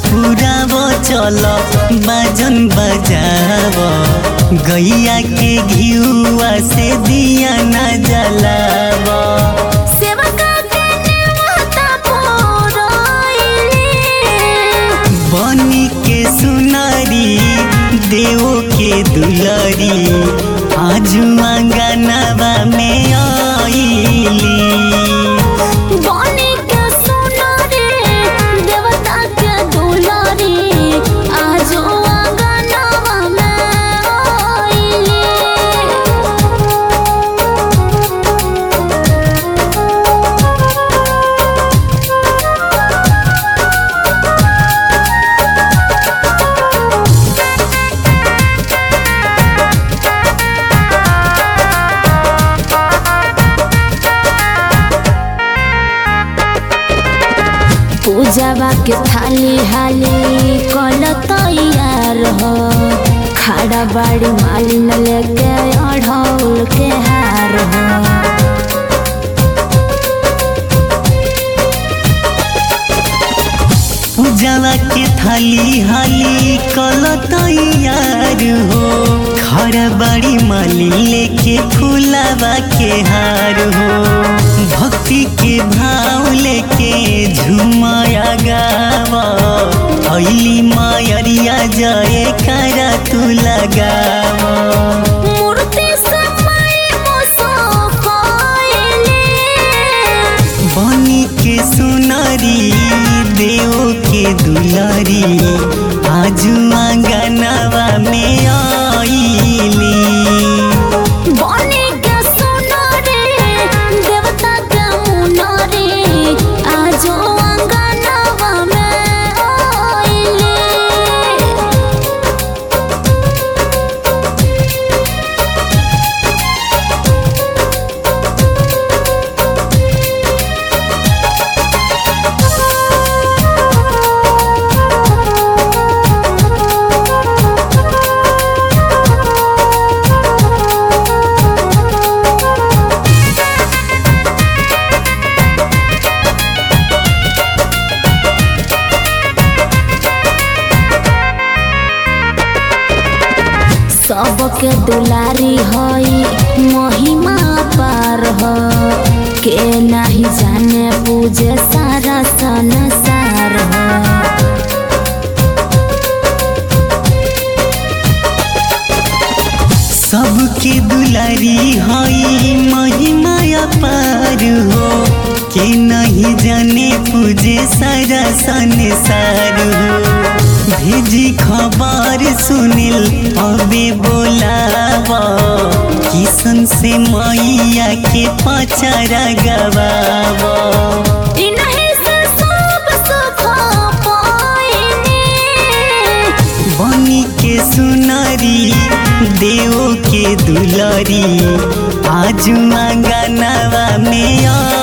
पुराव चल बाजन बजाव गैया के घियुआ से दिया न जलाव सेवका के नेवता पुरैली बनी के सुनारी देव के दुलरी आजु आंगनवा में आईली बनी के सुनरी देवता के दुलारी आजो आंगनवा में आइली पूजावा के थाली हाली कल तैयार हो खाड़ा बाड़ी मालिन लेके अढ़ौल के हार हो पूजावा के थाली हाली कल तैयार हो घर बड़ी माली लेके फूलावा के हार हो भक्ति के भाव लेके झुमाया गावा अली मायरिया जय करा तू लगावा मूर्ति समय मुसफाइली बनी के सुनरी देव के दुलारी आजू आंगनवा में आईली बनी के सुनरी देवता के मुनरी आजो अंगनवा में आइली सबके दुलारी हई महिमा पार हो के नहीं जाने पूजे सारा संसार हो सबके दुलारी हई महिमा अपार हो के नहीं जाने पूजे सारा संसार हो भेजी खबर सुनिल अबे बोलावा किसन से मैया के पचरा गवावा इन्हीं से सब सुख पाइनी बनी के सुनरी देव के दुलरी आजू आंगनवा में आ